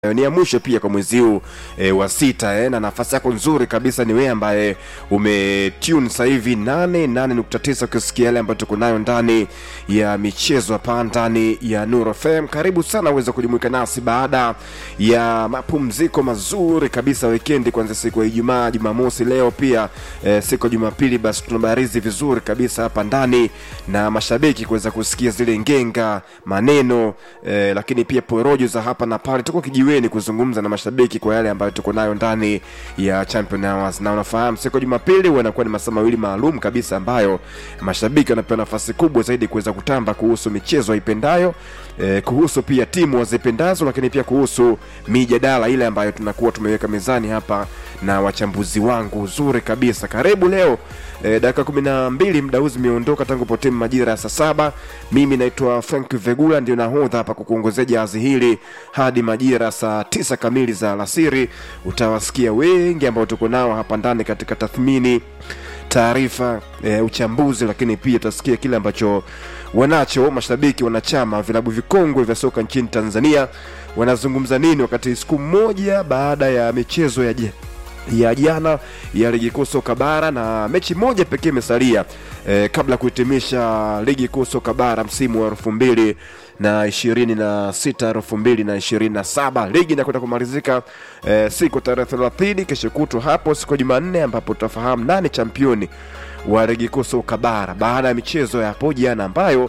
Eh, ni ya mwisho pia kwa mwezi huu e, wa sita eh, na nafasi yako nzuri kabisa ni wewe ambaye umetune sasa hivi 88.9 ukisikia yale ambayo tuko nayo ndani ya michezo hapa ndani ya Nuru FM. Karibu sana uweze kujumuika nasi baada ya mapumziko mazuri kabisa wikendi, kuanzia siku ya Ijumaa, Jumamosi, leo pia e, siku ya Jumapili. Basi tunabarizi vizuri kabisa hapa ndani na mashabiki kuweza kusikia zile ngenga maneno e, lakini pia porojo za hapa na pale. Tuko kijiweni kuzungumza na mashabiki kwa yale ambayo tuko nayo ndani ya Champion Hours, na unafahamu siku ya Jumapili huwa inakuwa ni masaa mawili maalum kabisa ambayo mashabiki wanapewa nafasi kubwa zaidi kuweza kutamba kuhusu michezo waipendayo eh, kuhusu pia timu wazipendazo, lakini pia kuhusu mijadala ile ambayo tunakuwa tumeweka mezani hapa na wachambuzi wangu uzuri kabisa. Karibu leo eh, dakika kumi na mbili muda huu zimeondoka tangu potimu majira ya saa saba. Mimi naitwa Frank Vegula, ndio nahodha hapa kukuongozea jahazi hili hadi majira ya saa tisa kamili za alasiri. Utawasikia wengi ambao tuko nao hapa ndani katika tathmini taarifa e, uchambuzi, lakini pia utasikia kile ambacho wanacho mashabiki wanachama vilabu vikongwe vya soka nchini Tanzania wanazungumza nini wakati siku moja baada ya michezo ya je ya jana ya ligi kuu soka bara na mechi moja pekee imesalia e, kabla ya kuhitimisha ligi kuu soka bara msimu wa elfu mbili na ishirini na sita elfu mbili na ishirini na saba ligi inakwenda kumalizika e, siku tarehe thelathini kesho kutwa hapo siku ya Jumanne ambapo tutafahamu nani championi wa ligi kuu soka bara baada ya michezo ya hapo jana ambayo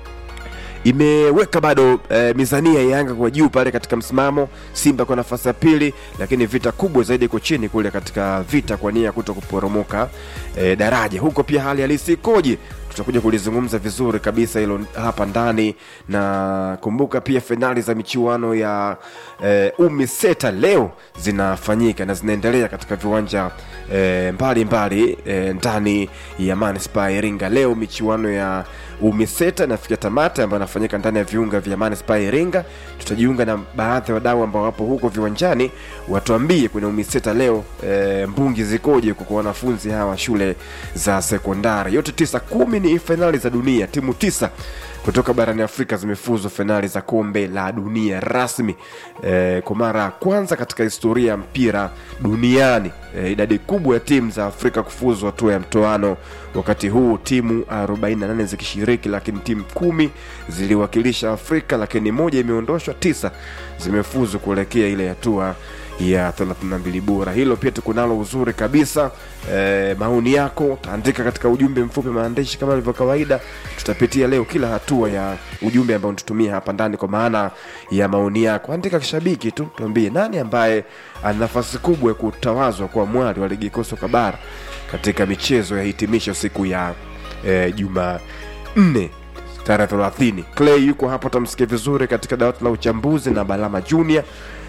imeweka bado e, mizania ya Yanga kwa juu pale katika msimamo, Simba kwa nafasi ya pili, lakini vita kubwa zaidi iko chini kule katika vita kwa nia ya kuto kuporomoka e, daraja. Huko pia hali halisi ikoje? Tutakuja kulizungumza vizuri kabisa hilo hapa ndani, na kumbuka pia fainali za michuano ya e, UMISETA leo zinafanyika na zinaendelea katika viwanja e, mbalimbali e, ndani ya manispaa ya Iringa. Leo michuano ya UMISETA inafikia tamati ambayo inafanyika ndani ya viunga vya manispaa ya Iringa. Tutajiunga na baadhi ya wadau ambao wapo huko viwanjani, watuambie kwenye UMISETA leo e, mbungi zikoje kwa wanafunzi hawa shule za sekondari. Yote tisa kumi ni fainali za dunia, timu tisa kutoka barani Afrika zimefuzu fainali za kombe la dunia rasmi e, kwa mara ya kwanza katika historia ya mpira duniani. E, idadi kubwa ya timu za Afrika kufuzu hatua ya mtoano, wakati huu timu 48 zikishiriki, lakini timu kumi ziliwakilisha Afrika, lakini moja imeondoshwa, tisa zimefuzu kuelekea ile hatua ya 32 bora. Hilo pia tuko nalo uzuri kabisa. E, maoni yako taandika katika ujumbe mfupi maandishi kama ilivyo kawaida. Tutapitia leo kila hatua ya ujumbe ambao tutumia hapa ndani, kwa maana ya maoni yako. Andika kishabiki tu, tuambie nani ambaye ana nafasi kubwa ya kutawazwa kwa mwali wa ligi kuu soka bara katika michezo ya hitimisho siku ya e, Jumanne tarehe 30. Clay yuko hapo, tamsikia vizuri katika dawati la uchambuzi na Balama Junior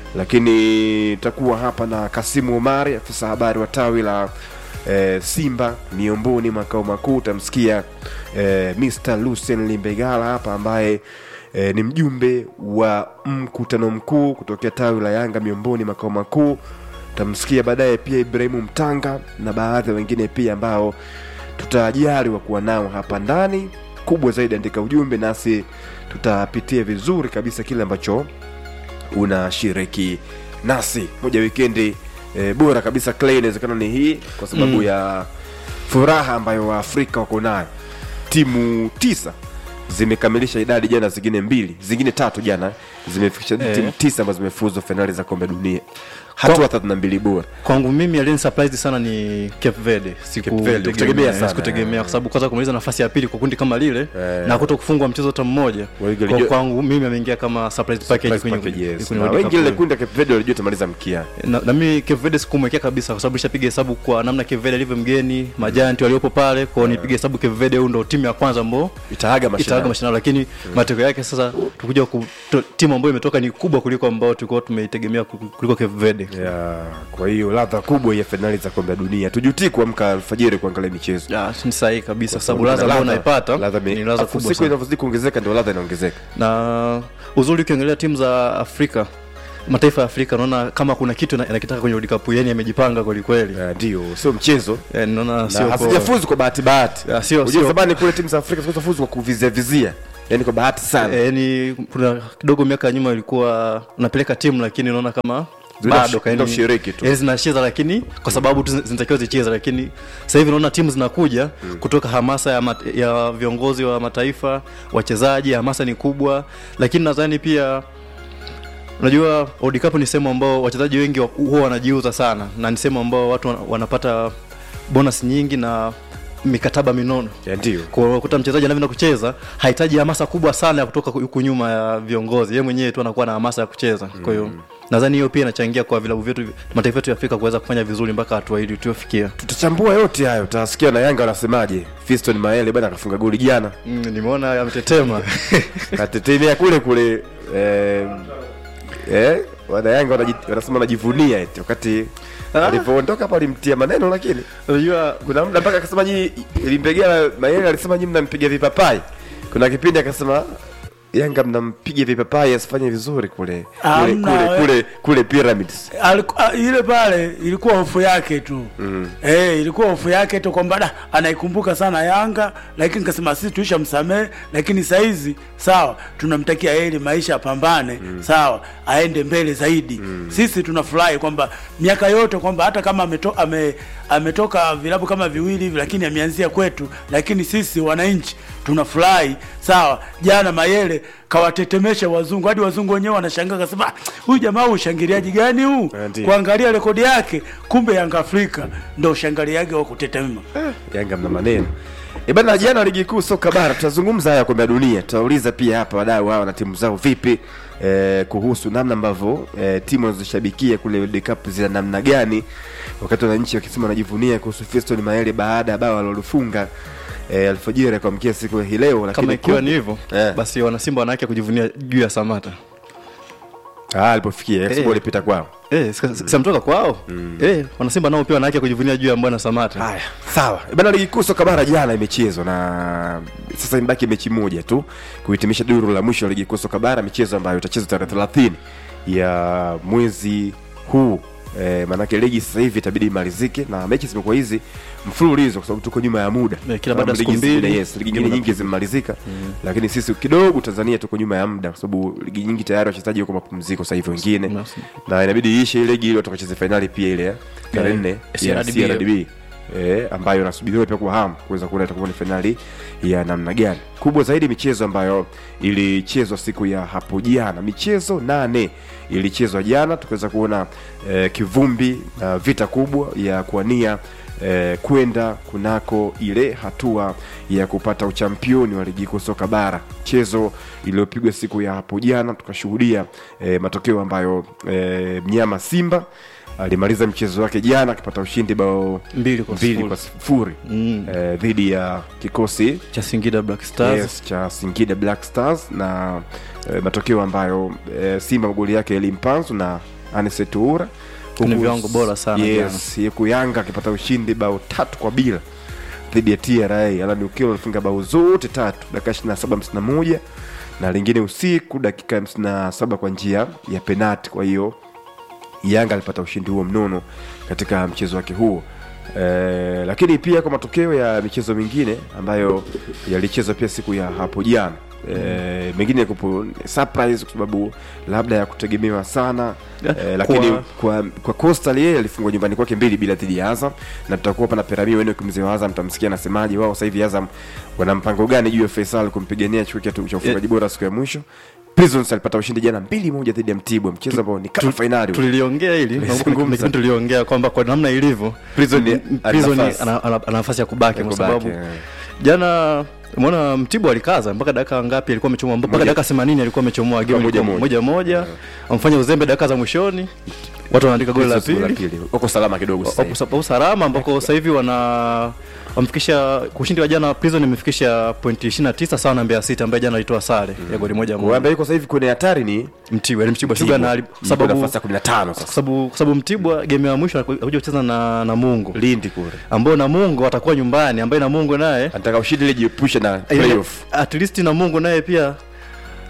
lakini takuwa hapa na Kasimu Omari, afisa habari wa tawi la e, Simba Miomboni makao makuu. Utamsikia e, Mr Lucien Limbegala hapa ambaye e, ni mjumbe wa mkutano mkuu kutokea tawi la Yanga Miomboni makao makuu. Utamsikia baadaye pia Ibrahimu Mtanga na baadhi ya wengine pia ambao tutajaliwa kuwa nao hapa ndani. Kubwa zaidi, andika ujumbe nasi tutapitia vizuri kabisa kile ambacho unashiriki nasi moja wikendi e, bora kabisa Clay, inawezekana ni hii kwa sababu Mm. ya furaha ambayo waafrika wako nayo. Timu tisa zimekamilisha idadi jana, zingine mbili zingine tatu jana zimefikisha Eh. timu tisa ambazo zimefuzu fainali za kombe dunia hatua 32 bora. kwangu mimi alien surprised sana ni Cape Verde. Cape Verde, kutegemea sana, Sikutegemea eh. kwa sababu kwanza kumaliza nafasi ya pili kwa kundi kama lile Eh. na kuto kufungwa mchezo hata mmoja. Wengi Kwa walijua- kwangu mimi ameingia kama surprise package Surprise kwenye package, yes. kwenye Na World wengi Cup. ile kundi ya Cape Verde walijua tamaliza mkia na, na mimi Cape Verde sikumwekea kabisa kwa sababu nishapiga hesabu kwa namna Cape Verde alivyo mgeni, majanti waliopo pale, kwa hiyo nipiga hesabu Cape Verde huyu ndo timu ya kwanza ambao itaaga itaaga mashindano. mashindano, lakini matokeo yake sasa tukuja ku, to, timu ambayo imetoka ni kubwa kuliko ambao tulikuwa tumeitegemea ku- kuliko Cape Verde. Ya, kwa hiyo ladha kubwa ya fainali za kombe la dunia. Tujutii kuamka alfajiri kuangalia michezo. Ya, ni sahihi kabisa kwa sababu Kuna ladha ambayo unaipata ladha me- ni ladha afu kubwa siku sana. inavyozidi kuongezeka ndio ladha inaongezeka. na uzuri ukiongelea timu za Afrika mataifa ya Afrika naona kama kuna kitu na- inakitaka kwenye World Cup yani amejipanga kweli kweli. Eh, Ndio, sio mchezo. Eh, naona Na sio kwa- hazijafuzu kwa bahati bahati. Ya, sio- Unajua sio- zamani kule timu za Afrika zilikuwa fuzu kwa kuvizia vizia. yani kwa bahati sana Eh, yani kuna kidogo miaka ya nyuma ilikuwa unapeleka timu lakini unaona kama Zina- bado ka- zina yani- ushiriki tu. yani zinacheza lakini kwa sababu tu zin- zinatakiwa zicheze lakini sasa hivi unaona timu zinakuja kutoka hamasa ya, mat, ya viongozi wa mataifa wachezaji hamasa ni kubwa lakini nadhani pia unajua World Cup ni sehemu ambao wachezaji wengi wa- huwa wanajiuza sana na ni sehemu ambao watu wana- wanapata bonus nyingi na mikataba minono Ya, ndio kwa kuta mchezaji anavyoenda kucheza hahitaji hamasa kubwa sana ya kutoka huku nyuma ya viongozi yeye mwenyewe tu anakuwa na hamasa ya kucheza kwa hiyo nadhani hiyo pia inachangia kwa vilabu vyetu mataifa yetu ya Afrika kuweza kufanya vizuri mpaka hatua hili tuliofikia tutachambua yote hayo utasikia na yanga wanasemaje fiston maele bana akafunga goli jana mm, nimeona ametetema katetemea kule kule eh, eh, wana yanga wanaji- wanasema wanajivunia eti wakati Ah. alivyoondoka hapo alimtia maneno lakini unajua kuna muda mpaka akasema nyi ilimpegea maele alisema nyi mnampiga vipapai kuna kipindi akasema yanga mnampiga vipapai asifanye vizuri kule kule Hamna, kule, we- kule, kule pyramids Aliku- a- ile pale ilikuwa hofu yake tu mm. Eh, ilikuwa hofu yake tu kwamba da anaikumbuka sana Yanga, lakini nikasema sisi tuisha msamehe, lakini saizi sawa, tunamtakia heri, maisha apambane mm. sawa, aende mbele zaidi mm. Sisi tunafurahi kwamba miaka yote kwamba hata kama ameto, ame, ametoka vilabu kama viwili hivi, lakini ameanzia kwetu, lakini sisi wananchi tunafurahi sawa. Jana Mayele kawatetemesha wazungu hadi wazungu wenyewe wanashangaa, kasema "Ah, huyu jamaa ushangiliaji gani huu? Eh, ndiyo. Kuangalia rekodi yake, kumbe Yanga Afrika ndo ushangiliaji wa kutetema. yanga mna maneno E bana, jana ligi kuu soka bara, tutazungumza haya kombe la dunia. Tutauliza pia hapa wadau hawa na timu zao vipi eh, kuhusu namna ambavyo eh, timu wanazoshabikia kule World Cup zina namna gani, wakati wananchi wakisema wanajivunia kuhusu Fiston Maele baada ya bao alilolifunga eh, alfajiri ya kuamkia siku ya hii leo, lakini kama ikiwa ku- ni hivyo Eh. basi wanasimba wanawake kujivunia juu ya Samata ah, alipofikia Eh. eh. alipita kwao. eh si- si ametoka kwao eh wanasimba nao pia wanawake kujivunia juu ya bwana Samata Haya, sawa E bana, ligi kuu soka bara jana imechezwa na sasa imebaki mechi moja tu kuhitimisha duru la mwisho la ligi kuu soka bara, michezo ambayo itachezwa tarehe 30 ya mwezi huu. E, maanake ligi sasa hivi itabidi imalizike na mechi zimekuwa hizi mfululizo kwa sababu tuko nyuma ya muda Eh, kila baada ya Ligi siku zingine, mbili, yes, ligi game nyingine za- nyingi zimemalizika lakini sisi kidogo Tanzania tuko nyuma ya muda kwa sababu ligi nyingi tayari wachezaji wako mapumziko sasa hivi wengine Yes. na inabidi iishe ile ligi ili watu wakacheze fainali pia ile ya tarehe Eh, nne ya CRDB. CRDB eh, ambayo inasubiriwa pia kwa hamu kuweza kuona itakuwa ni fainali ya namna gani. Kubwa zaidi michezo ambayo ilichezwa siku ya hapo jana, michezo nane ilichezwa jana, tukaweza kuona eh, kivumbi na vita kubwa ya kuania eh, kwenda kunako ile hatua ya kupata uchampioni wa ligi kuu soka bara, mchezo iliyopigwa siku ya hapo jana, tukashuhudia eh, matokeo ambayo eh, mnyama Simba alimaliza mchezo wake jana akipata ushindi bao mbili kwa mbili sifuri. kwa sifuri Mm. eh, dhidi ya kikosi cha Singida Black Stars yes, cha Singida Black Stars na eh, matokeo ambayo eh, Simba magoli yake yalimpanzu na Anicet Oura Ni Huku- viwango bora sana yes, huku Yanga akipata ushindi bao tatu kwa bila dhidi ya TRA. Alan Okello alifunga bao zote tatu dakika 27 51 na lingine usiku dakika 57 kwa njia ya penati. Kwa hiyo Yanga alipata ushindi huo mnono katika mchezo wake huo. E, lakini pia kwa matokeo ya michezo mingine ambayo yalichezwa pia siku ya hapo jana e, mengine kupo surprise kwa sababu labda ya kutegemewa sana e, lakini Kwa- kwa, kwa Coastal yeye alifungwa nyumbani kwake mbili bila dhidi ya Azam, na tutakuwa hapa na Perami wenu mzee wa Azam, tamsikia anasemaje wao sasa hivi Azam wana mpango gani juu ya Faisal kumpigania chuo chetu cha ufungaji bora siku ya mwisho. Prisons alipata ushindi jana mbili moja dhidi ya Mtibwa, mchezo ambao ni kama fainali. tuliliongea hili Tulizungumza. nakumbuka kuna kipindi tuliongea kwamba kwa namna ilivyo Prison m- ana Prison nafasi. ana ana- ana nafasi ya kubaki Ya kwa kubaki, sababu eh. jana umeona Mtibwa alikaza mpaka dakika ngapi alikuwa amechomoa mpaka Moja. dakika 80 alikuwa amechomoa game moja ilikuwa moja. moja moja amfanya uzembe dakika za mwishoni watu wanaandika goli la Prisons goli pili Wako salama kidogo sasa. hivi. wapo wapo salama ambako sasa hivi wana wamfikisha ushindi wa jana Prison imefikisha pointi 29 sawa na Mbeya City ambaye jana alitoa sare ya goli moja Kwa moja ambaye yuko sasa hivi kwenye hatari ni Mtibwa yani Mtibwa Mtibwa. Sugar na Yuko sababu nafasi ya 15 kwa sasa. sababu kwa sababu Mtibwa game ya mwisho anakuja kucheza na Namungo Lindi kule. ambao Namungo atakuwa nyumbani ambaye Namungo naye Anataka ushindi ili jiepushe na playoff. at least Namungo naye pia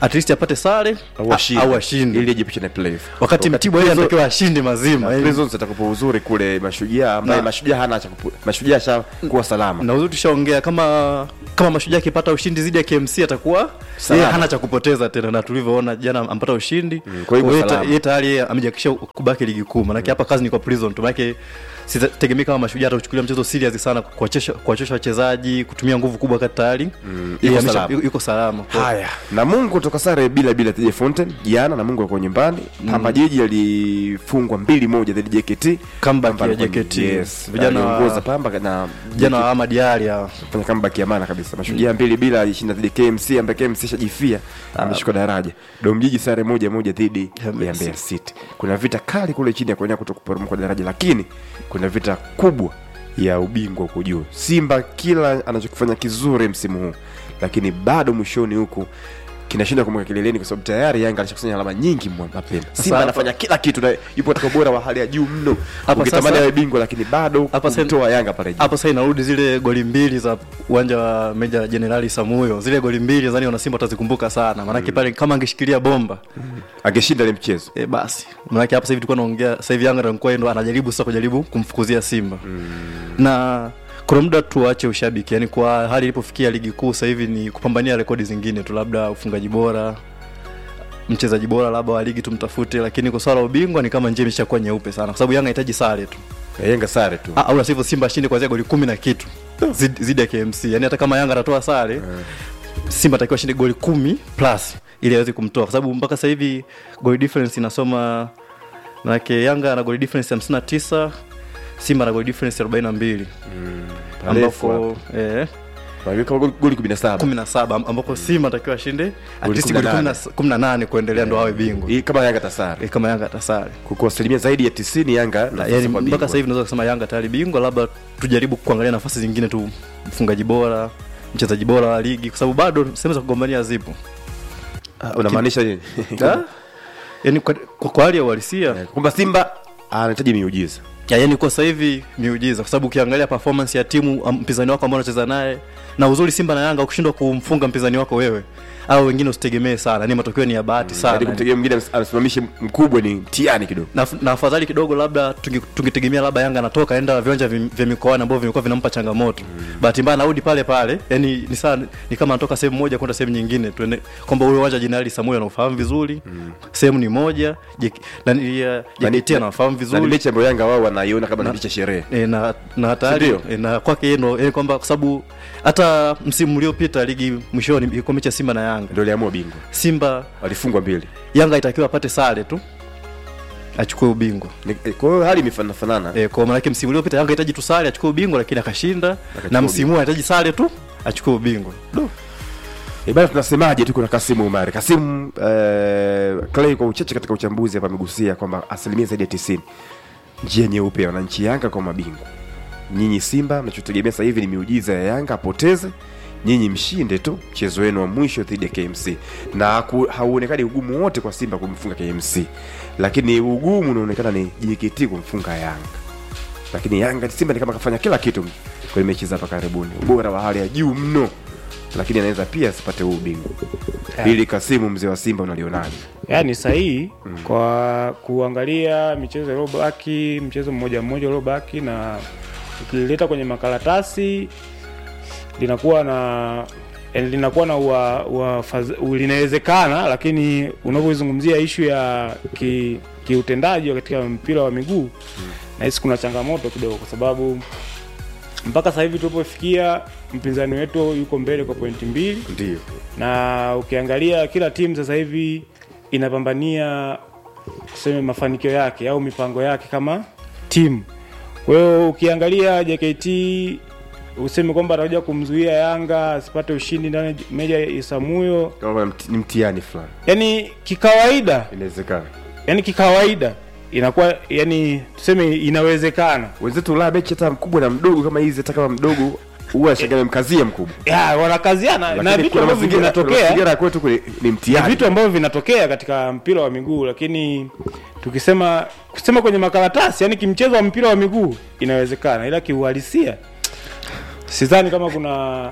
at least apate sare au washinde au ashinde ili ajiepushe na playoff wakati mtibwa yeye anatakiwa ashinde mazima yaani- Prisons atakupa uzuri kule mashujaa ambaye Na- mashujaa hana cha kupu- mashujaa ashakuwa salama na uzuri tushaongea kama kama mashujaa akipata ushindi dhidi ya KMC atakuwa Salama. yeye hana cha kupoteza tena, na tulivyoona jana ampata ushindi Mm, kwa hivyo yeye ta- salama. yeye tayari yeye amejakisha kubaki ligi kuu, manake hapa kazi ni kwa Prison tu, manake sitegemei kama mashujaa atauchukulia mchezo serious sana, kuwachosha kuwachosha wachezaji, kutumia nguvu kubwa, kati tayari yeye yuko amesha- salama. yuko salama Kwa- haya namungo toka sare bila bila TJ Fountain jana namungo alikuwa nyumbani pamba jiji alifungwa mbili moja dhidi ya JKT Comeback Pamba ya alikuwa- JKT. yes Vijana wa- aliongoza pamba na jana wa Ahmad Ally hawa. fanya comeback ya maana kabisa mashujaa mbili bila alishinda dhidi ya KMC ambaye KMC shajifia ameshuka daraja domjiji sare moja moja dhidi Ya Mbeya ya Mbeya City kuna vita kali kule chini ya kuenea kuto kuporomoka daraja lakini kuna vita kubwa ya ubingwa huko juu Simba kila anachokifanya kizuri msimu huu lakini bado mwishoni huku kinashinda kumweka kileleni kwa sababu tayari Yanga alishakusanya alama nyingi mwa- mapema. Simba hapa- anafanya kila kitu na yupo katika ubora wa hali ya juu mno. Hapa Ukitamani sasa- awe bingwa lakini bado Hapa sasa- kumtoa Yanga pale juu. hapo sasa inarudi zile goli mbili za uwanja wa Meja Jenerali Samuyo, zile goli mbili nadhani wanasimba watazikumbuka sana, maanake pale kama angeshikilia bomba Angeshinda ile mchezo. e, basi maanake hapa sasa hivi tulikuwa naongea sasa hivi Yanga ndio alikuwa ndo anajaribu sasa kujaribu kumfukuzia Simba na kuna muda tuache ushabiki, yani kwa hali ilipofikia ligi kuu sasa hivi ni kupambania rekodi zingine tu, labda ufungaji bora, mchezaji bora labda wa ligi tumtafute, lakini kwa swala la ubingwa ni kama njia imeshakuwa nyeupe sana, kwa sababu Yanga inahitaji sare tu Yanga sare tu. Ah, au la sivyo Simba ashinde kuanzia goli kumi na kitu zidi zidi ya KMC. Yani hata kama Yanga atatoa sare Simba atakiwa ashinde goli kumi plus ili aweze kumtoa, kwa sababu mpaka sasa hivi goli difference inasoma manake Yanga ana goli difference 59 Simba ana goli difference 42 Parefu ambako eh, Wameweka goli- goli 17. 17 am- ambako Simba atakiwa ashinde at Goli least goli 18. 18 kuendelea ndo awe bingwa Hii kama Yanga tasare. eh, kama Yanga atasare Kwa asilimia zaidi ya 90 Yanga na yani mpaka sasa hivi naweza kusema Yanga tayari bingwa, labda tujaribu kuangalia nafasi zingine tu, mfungaji bora, mchezaji bora wa ligi, kwa sababu bado sehemu za kugombania zipo. unamaanisha nini? Ah, yani kwa, kwa, kwa hali ya uhalisia Kwamba Simba anahitaji miujiza. ya, yani kwa sasa hivi miujiza, kwa sababu ukiangalia performance ya timu am- mpinzani wako ambao unacheza naye, na uzuri Simba na Yanga, ukishindwa kumfunga mpinzani wako wewe au wengine usitegemee sana, ni matokeo ni ya bahati Hadi sana kumtegemea mwingine ams- anasimamishe mkubwa ni mtihani kidogo. na, na afadhali kidogo labda tunge- tungetegemea labda Yanga anatoka enda viwanja vi- vya mikoani ambavyo vimekuwa vinampa changamoto mm. bahati mbaya anarudi pale pale, yani ni saa ni kama anatoka sehemu moja kwenda sehemu nyingine, tuende kwamba ule uwanja Jenerali Samuel anaufahamu vizuri mm. sehemu ni moja JK na ni ya Na ni- JKT anafahamu Na ni vizuri mechi ambayo Yanga wao wanaiona kama ni mechi ya sherehe. E, na na hatari Sindio? e, na kwake yeye ndo yani kwamba kwa sababu hata msimu uliopita ligi mwishoni ilikuwa mechi ya Simba na Yanga. Ndio aliamua bingwa. Simba Walifungwa mbili. Yanga itakiwa apate sare tu achukue ubingwa. Ni- eh, Kwa hiyo hali imefanana. E, kwa maana yake msimu uliopita Yanga hitaji tu sare achukue ubingwa, lakini akashinda, Akachukua na msimu huu anahitaji sare tu achukue ubingwa. Eh, bana tunasemaje tuko na Kasimu Umari. Kasimu eh, Clay kwa uchache katika uchambuzi hapa amegusia kwamba asilimia zaidi ya 90 njia nyeupe ya wananchi Yanga kwa mabingwa. Nyinyi Simba mnachotegemea sasa hivi ni miujiza ya Yanga apoteze, nyinyi mshinde tu mchezo wenu wa mwisho dhidi ya KMC, na haku- hauonekani ugumu wote kwa Simba kumfunga KMC, lakini ugumu unaonekana ni JKT kumfunga Yanga. Lakini Yanga Simba ni kama kafanya kila kitu kwenye mechi za hapa karibuni, ubora wa hali ya juu mno, lakini anaweza pia asipate huu ubingwa. Ili Kasimu, mzee wa Simba, unalionaje? yani sahihi kwa kuangalia michezo iliyobaki, mchezo mmoja mmoja uliobaki, na ukileta kwenye makaratasi linakuwa na yani linakuwa na ua, ua, faz- linawezekana, lakini unapoizungumzia ishu ya ki, kiutendaji katika mpira wa miguu nahisi kuna changamoto kidogo, kwa sababu mpaka sasa hivi tulipofikia mpinzani wetu yuko mbele kwa pointi mbili Ndio na ukiangalia kila timu sasa hivi inapambania tuseme mafanikio yake au mipango yake kama timu. Kwa hiyo ukiangalia JKT useme kwamba atakuja kumzuia Yanga asipate ushindi ndani ya Meja Isamuyo, kama mti- ni mtihani fulani, yani kikawaida, inawezekana. yani kikawaida inakuwa yani tuseme inawezekana Wenzetu Ulaya mechi hata mkubwa na mdogo kama hizi, hata kama mdogo huwa shangale mkazia mkubwa, ya wanakaziana na Lakini vitu kuna ambavyo mazingira kuna vinatokea mazingira ya kwetu kule ni ni mtihani. vitu ambavyo vinatokea katika mpira wa miguu, lakini tukisema kusema kwenye makaratasi, yani kimchezo wa mpira wa miguu inawezekana, ila kiuhalisia sidhani kama kuna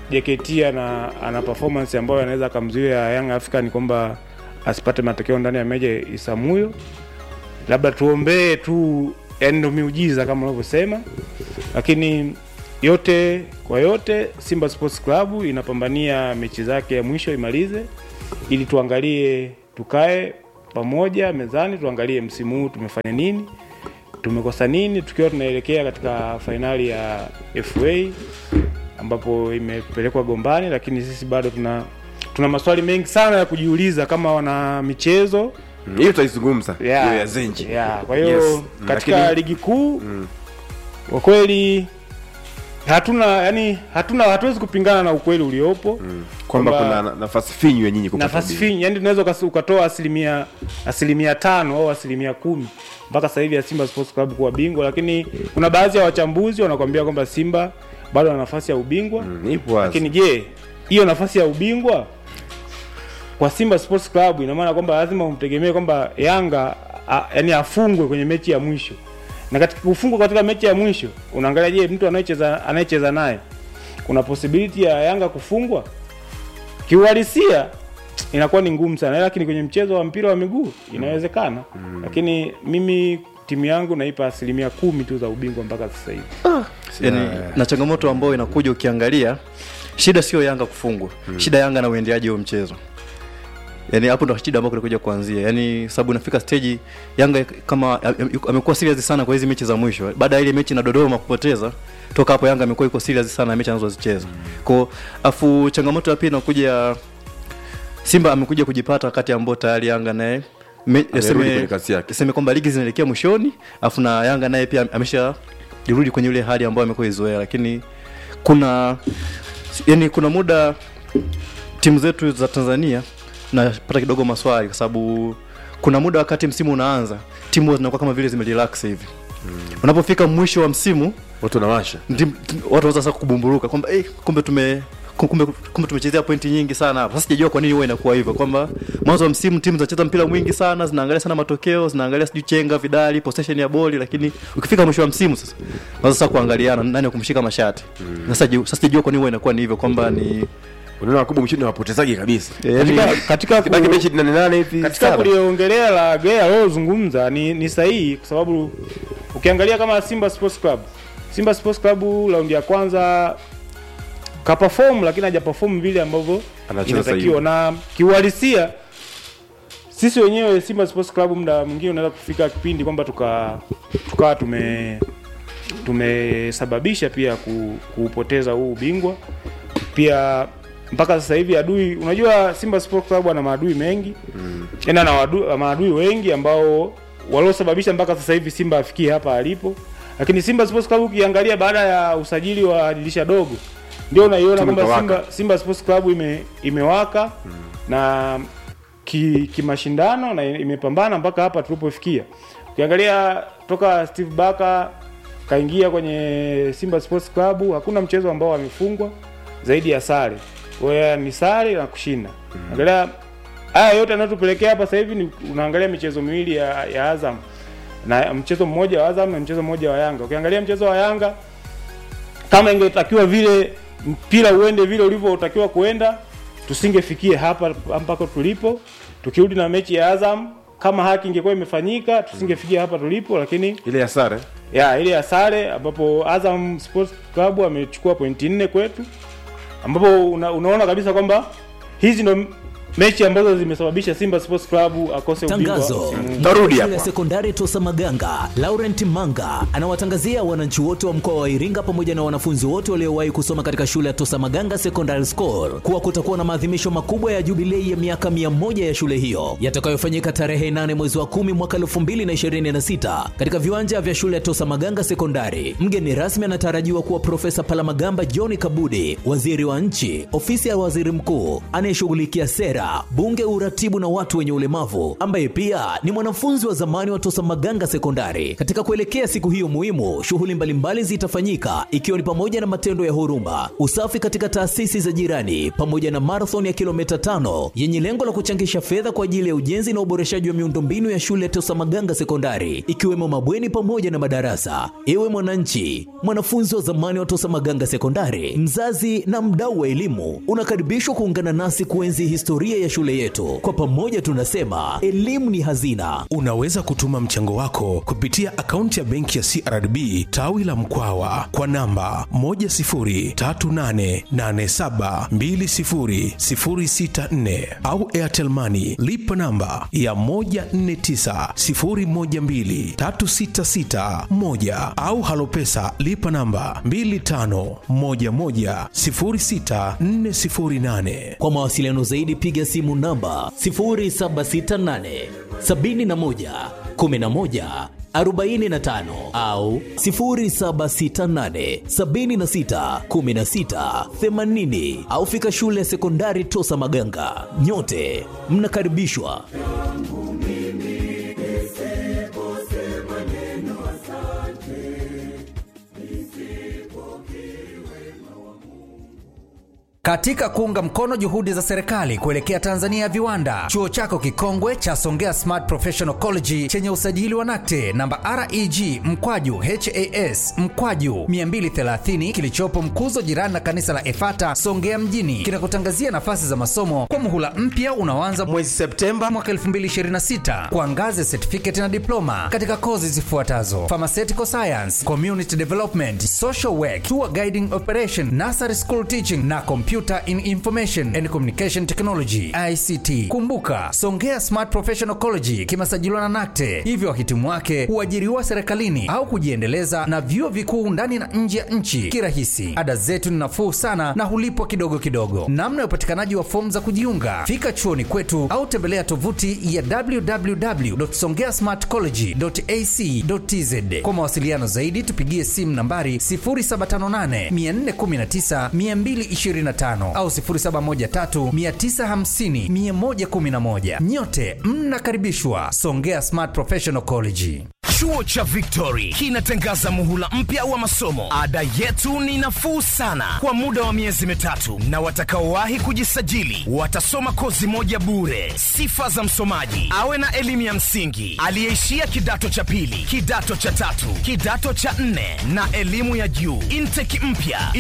JKT ana, ana performance ambayo anaweza akamzuia Young African kwamba asipate matokeo ndani ya meja Isamuyo. Labda tuombee tu, yani ndo miujiza kama unavyosema, lakini yote kwa yote, Simba Sports Club inapambania mechi zake ya mwisho imalize, ili tuangalie, tukae pamoja mezani, tuangalie msimu huu tumefanya nini, tumekosa nini, tukiwa tunaelekea katika fainali ya FA ambapo imepelekwa Gombani, lakini sisi bado tuna tuna maswali mengi sana ya kujiuliza kama wana michezo Mm, hiyo tutaizungumza Yeah. hiyo ya zenji Yeah, kwa hiyo Yes. katika Lakini- ligi kuu kwa kweli hatuna yani hatuna hatuwezi kupingana na ukweli uliopo kwamba kuna na- nafasi finyu ya nyinyi kupata nafasi ubingwa. finyi yani tunaweza ukas- ukatoa asilimia asilimia tano au asilimia kumi mpaka sasa hivi ya Simba Sports Club kuwa bingwa, lakini kuna baadhi ya wachambuzi wanakwambia kwamba Simba bado ana nafasi ya ubingwa Mm, ipo wazi. lakini je, hiyo nafasi ya ubingwa kwa Simba Sports Club ina maana kwamba lazima umtegemee kwamba Yanga a, yani afungwe kwenye mechi ya mwisho, na katika kufungwa katika mechi ya mwisho unaangalia, je, mtu anayecheza anayecheza naye kuna possibility ya Yanga kufungwa kiuhalisia inakuwa ni ngumu sana, lakini kwenye mchezo wa mpira wa miguu inawezekana. Lakini mimi timu yangu naipa asilimia kumi tu za ubingwa mpaka sasa hivi. yani, na changamoto ambayo inakuja ukiangalia shida sio yanga kufungwa shida yanga na uendeaji wa mchezo yani hapo ndo shida ambayo kunakuja kuanzia yani sababu inafika stage yanga kama am- amekuwa serious sana kwa hizi mechi za mwisho baada ya ile mechi na dodoma kupoteza toka hapo yanga amekuwa iko serious sana na mechi anazozicheza kwao afu changamoto ya pili inakuja simba amekuja kujipata wakati ambao tayari yanga naye me- Amerudi tuseme- kwenye kasi yake. tuseme kwamba ligi zinaelekea mwishoni afu na yanga naye pia amesha jirudi kwenye ile hali ambayo amekuwa izoea lakini kuna yani kuna muda timu zetu za tanzania napata kidogo maswali kwa sababu kuna muda wakati msimu unaanza timu zinakuwa kama vile zimerelax hivi unapofika mwisho wa msimu watu wanawasha ndim- tim- watu wanaanza sasa kubumburuka kwamba eh, kumbe tume kumbe, kumbe tumechezea pointi nyingi sana hapa. Sasa sijajua kwa nini huwa inakuwa hivyo, kwamba mwanzo wa msimu timu zinacheza mpira mwingi sana, zinaangalia sana matokeo, zinaangalia sijui chenga, vidali, possession ya boli, lakini ukifika mwisho wa msimu sasa wanaanza sasa kuangaliana nani wa kumshika mashati. Sasa ju- sasa sijajua kwa nini huwa inakuwa ni hivyo, kwamba ni unaona wakubwa mwishoni wapotezaji kabisa yani, Katika, katika, kibaki ku, mechi nane nane hivi katika saba. kuliongelea la Gea aliyozungumza ni, ni sahihi kwa sababu ukiangalia kama Simba Sports Club, Simba Sports Club raundi ya kwanza ka perform lakini haja perform vile ambavyo Anacheza inatakiwa, sahihi. na kiuhalisia sisi wenyewe Simba Sports Club muda mwingine unaweza kufika kipindi kwamba tuka tukawa tume tumesababisha pia ku, kuupoteza huu ubingwa pia mpaka sasa hivi adui unajua Simba Sports Club ana maadui mengi mm. ana maadui, maadui wengi ambao waliosababisha mpaka sasa hivi Simba afikie hapa alipo lakini Simba Sports Club ukiangalia baada ya usajili wa dirisha dogo ndio unaiona Timu kwamba ikawaka. Simba, Simba Sports Club ime, imewaka mm. na ki- kimashindano na imepambana mpaka hapa tulipofikia. Ukiangalia toka Steve Barker kaingia kwenye Simba Sports Club, hakuna mchezo ambao amefungwa zaidi ya sare. Kwa hiyo ni sare na kushinda. Angalia haya yote yanayotupelekea hapa sasa hivi ni unaangalia michezo miwili ya, ya Azam na mchezo mmoja wa Azam na mchezo mmoja wa Yanga. Ukiangalia mchezo wa Yanga kama ingetakiwa vile mpira uende vile ulivyotakiwa kuenda, tusingefikie hapa mpaka tulipo. Tukirudi na mechi ya Azam, kama haki ingekuwa imefanyika, tusingefikia hapa tulipo, lakini ile ya sare ya ile ya sare ambapo Azam Sports Club amechukua pointi nne kwetu, ambapo una, unaona kabisa kwamba hizi ndo mechi ambazo zimesababisha Simba Sports Club akose ubingwa. Tangazo. Mm. Tarudi Shule hapa. ya sekondari Tosa Maganga, Laurent Manga anawatangazia wananchi wote wa mkoa wa Iringa pamoja na wanafunzi wote waliowahi kusoma katika shule ya Tosa Maganga Secondary School kuwa kutakuwa na maadhimisho makubwa ya jubilei ya miaka 100 ya shule hiyo yatakayofanyika tarehe 8 mwezi wa 10 mwaka 2026 katika viwanja vya shule ya Tosa Maganga Sekondari. Mgeni rasmi anatarajiwa kuwa Profesa Palamagamba John Kabudi, waziri wa nchi, ofisi ya waziri mkuu anayeshughulikia sera, Mangata, mbunge wa uratibu na watu wenye ulemavu, ambaye pia ni mwanafunzi wa zamani wa Tosa Maganga Sekondari. Katika kuelekea siku hiyo muhimu, shughuli mbalimbali zitafanyika ikiwa ni pamoja na matendo ya huruma, usafi katika taasisi za jirani, pamoja na marathon ya kilomita tano yenye lengo la kuchangisha fedha kwa ajili ya ujenzi na uboreshaji wa miundombinu ya shule ya Tosa Maganga Sekondari, ikiwemo mabweni pamoja na madarasa. Ewe mwananchi, mwanafunzi wa zamani wa Tosa Maganga Sekondari, mzazi na mdau wa elimu, unakaribishwa kuungana nasi kuenzi historia ya shule yetu. Kwa pamoja tunasema elimu ni hazina. Unaweza kutuma mchango wako kupitia akaunti ya benki ya CRDB tawi la Mkwawa kwa namba 10388720064 au Airtel Money lipa namba ya 1490123661 au Halopesa lipa namba 25110648. Kwa mawasiliano zaidi piga simu namba 0768 71 11 45 au 0768 76 16 80 au fika shule ya sekondari Tosa Maganga. Nyote mnakaribishwa. Katika kuunga mkono juhudi za serikali kuelekea Tanzania ya viwanda, chuo chako kikongwe cha Songea Smart Professional College chenye usajili wa NACTE namba REG mkwaju HAS mkwaju 230 kilichopo Mkuzo, jirani na kanisa la Efata Songea mjini, kinakutangazia nafasi za masomo kwa muhula mpya unaoanza mwezi Septemba mwaka 2026 kwa ngazi ya certificate na diploma katika kozi zifuatazo: pharmaceutical science, community development, social work, tour guiding operation, nursery school teaching na Computer in Information and Communication Technology ICT. Kumbuka, Songea Smart Professional College kimesajiliwa na NACTE, hivyo wahitimu wake huajiriwa serikalini au kujiendeleza na vyuo vikuu ndani na nje ya nchi kirahisi. Ada zetu ni nafuu sana na hulipwa kidogo kidogo. Namna ya upatikanaji wa fomu za kujiunga, fika chuoni kwetu au tembelea tovuti ya www.songeasmartcollege.ac.tz. Kwa mawasiliano zaidi tupigie simu nambari 0758 419 225 au 0713950111. Nyote mnakaribishwa Songea Smart Professional College. Chuo cha Victory kinatangaza muhula mpya wa masomo. Ada yetu ni nafuu sana kwa muda wa miezi mitatu, na watakaowahi kujisajili watasoma kozi moja bure. Sifa za msomaji: awe na elimu ya msingi, aliyeishia kidato cha pili, kidato cha tatu, kidato cha nne na elimu ya juu. Intake mpya